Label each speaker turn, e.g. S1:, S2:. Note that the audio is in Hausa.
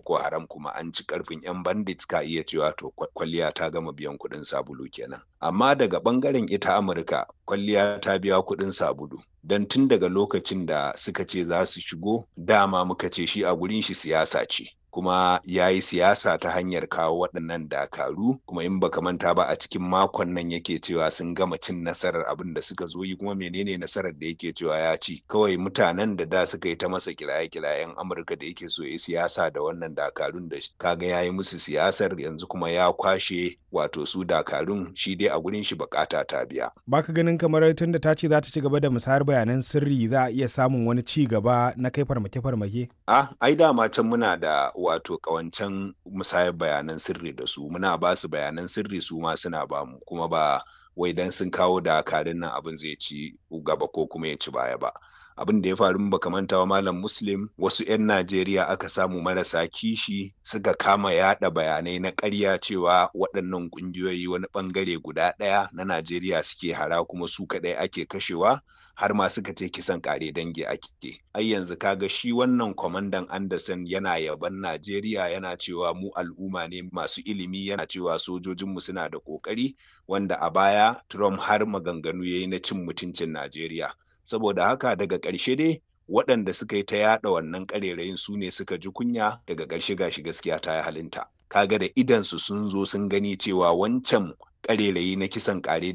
S1: boko haram kuma an ci karfin yan bandits ka iya cewa to kwalliya ta gama biyan kuɗin sabulu kenan amma daga ɓangaren ita amurka kwalliya ta biya kuɗin sabulu don tun daga lokacin da suka ce za su shigo dama muka ce shi a gurin shi siyasa ce kuma ya yi siyasa ta hanyar kawo waɗannan dakaru kuma in baka manta ba a cikin makon nan yake cewa sun gama cin nasarar abin da suka zo yi kuma menene nasarar da yake cewa ya ci kawai mutanen da da suka yi ta masa kiraye-kirayen amurka da yake so ya siyasa da wannan dakarun da kaga ya yi musu siyasar yanzu kuma ya kwashe wato su dakarun shi dai a gurin shi bukata ta biya
S2: baka ganin kamar tun da ta ce za ta ci gaba da musayar bayanan sirri za a iya samun wani ci gaba na kai farmake-farmake
S1: ah ai dama can muna da wato kawancan musayar bayanan sirri da su muna ba su bayanan sirri su ma suna ba mu kuma ba wai dan sun kawo dakarun nan abin zai ci gaba ko kuma ya ci baya ba abin da ya faru baka manta wa malam muslim wasu 'yan najeriya aka samu marasa kishi suka kama yada bayanai na ƙarya cewa waɗannan ƙungiyoyi wani ɓangare guda ɗaya na najeriya suke hara kuma su kaɗai ake kashewa har ma suka ce kisan kare dangi ake ai yanzu kaga shi wannan kwamandan anderson yana yaban najeriya yana cewa mu al'umma ne masu ilimi yana cewa sojojinmu suna da kokari wanda a baya trump har maganganu ya yi na cin mutuncin najeriya saboda haka daga ƙarshe dai waɗanda suka yi ta yaɗa wannan ƙarerayin su ne suka ji kunya daga ƙarshe gashi gaskiya ta yi halinta kaga da idansu sun zo sun gani cewa wancan ƙarerayi na kisan ƙare